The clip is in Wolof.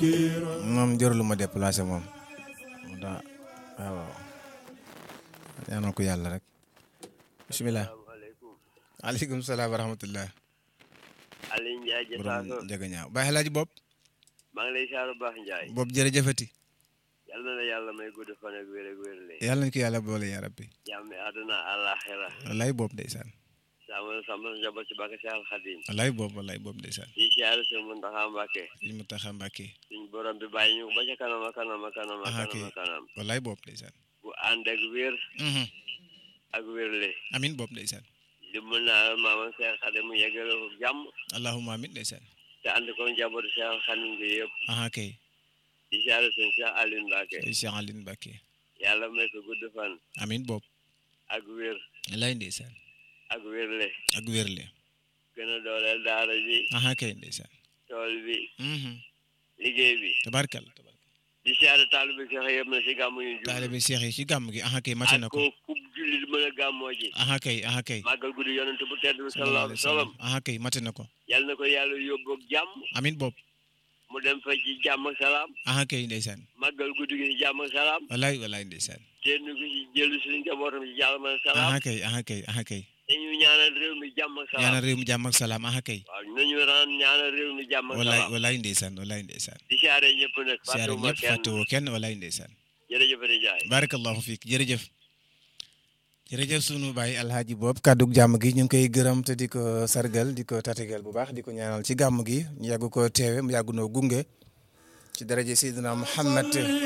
moom jërëlu ma déplacé moom mu daa waaw waaw ñaanal ko yàlla rek bisimilah aleykum salaam wa rahmatullah Aliou Ndiaye borom Jasaako njëga ñaaw baax laaji bopp maa ngi lay saaru baax Ndiaye bopp jërëjëfati yal na la yàlla may gudd fan ak wér ak wér le yàlla nañ ko yàlla boole yaa rabbi jàmmi àdduna àllaaxira wallaay bopp ndeysaan sàmm sàmm njaboot ci bàkk Seexal Xadim wallaay bopp wallaay bopp ndeysaan di siyaare sëñ Muntaxa Mbàkke sëñ Muntaxa Mbàkke suñ borom bi bàyyi ñu ba ca kanam a kanam a kanam a Aha, kanam a kay. kanam wallaay bopp ndeysaan bu ànd ak wér Mhm. ak wér le amin bopp ndeysaan di mën naa maama Seexal Xadim mu yeggale ko jàmm allahumma amin ndeysaan te ànd ko njaboot Seexal Xadim gi yëpp aha kay di siyaare sëñ Cheikh Aliou Mbàkke ay Cheikh Aline Mbàkke yàlla may ko gudd fan amin bopp ak wér wallaay ndeysaan ak wér le ak wérle gën a dooleel daara ji aha kay ndeysaan tool bi Mhm. liggéey bi tabarkal di siyaare taalibe Seex yëpp na si gàmmu ñu jublu taalibe Cheikh yi ci gàmm gi aha kay mate na ak ko ko kub jullit mën a gàmmoo ji aha kay aha kay màggal guddi yonent bu tedd bi sallallahu sallallahu alayhi alayhi wa wa sallam sallam aha kay mate na ko yal na ko yàlla yóbbu ak jàmm amin bopp mu dem fa ci jàmm ak salaam aha kay ndeysaan màggal guddi gi ci jàmm ak salaam wallaay wallaay ndeysaan kenn ku ci jëlu suñu njabootam ci jàmm ak salaam aha kay aha kay aha kay te ñu ñaanal réew mi jàmm ak salaam ñaanal réew mi jàmm ak salaam aha kay waaw nañu ran ñaanal réew mi jàmm ak wallaay salaam wallaay ndeysaan wallaay ndeysaan di siyaare ñëpp nag siyaare fàttewuma ñëpp kenn fàttewoo kenn wallaay ndeysaan jërëjëf di jaay barakallahu fiik jërëjëf jërëjëf sunu baay alhaaji boobu kàddug jàmm gi ñu ngi koy gërëm te di ko sargal di ko tatagal bu baax di ko ñaanal ci gàmm gi ñu yàgg ko teewe mu yàgg noo gunge ci daraje Seydina Muhammad